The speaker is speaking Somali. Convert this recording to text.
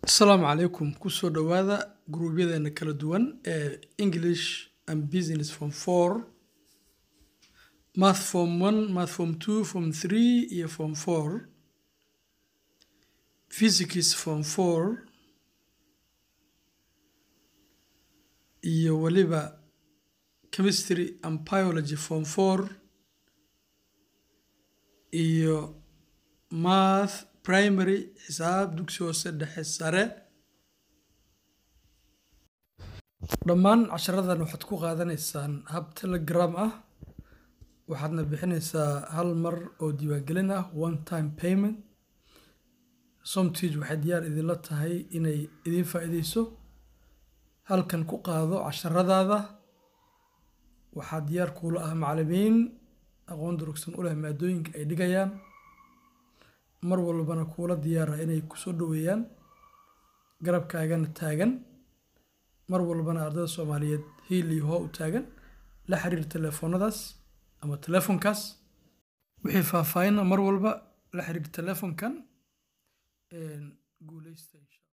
asalaamu calaykum kusoo dhowaada guruubyadeena kala duwan ee english and business form four math form one math form two form three iyo form four physics form four iyo weliba chemistry and biology form four iyo math primary xisaab dugsi hoose dhexe sare dhammaan casharadan waxaad ku qaadanaysaan hab telegram ah waxaadna bixinaysaa hal mar oo diiwaangelin ah one time payment somtige waxay diyaar idinla tahay inay idiin faa'iideyso halkan ku qaado casharadaada waxaa diyaar kuula ah macallimiin aqoon durugsan u leh maadooyinka ay dhigayaan mar walbana kuula diyaara inay kusoo dhoweeyaan garabkaagana taagan mar walbana ardada soomaaliyeed hiil iyo hoo u taagan la xiriir telefoonadaas ama telefoonkaas wixii faahfaahinna mar walba la xiriir telefoonkan guuleysta insha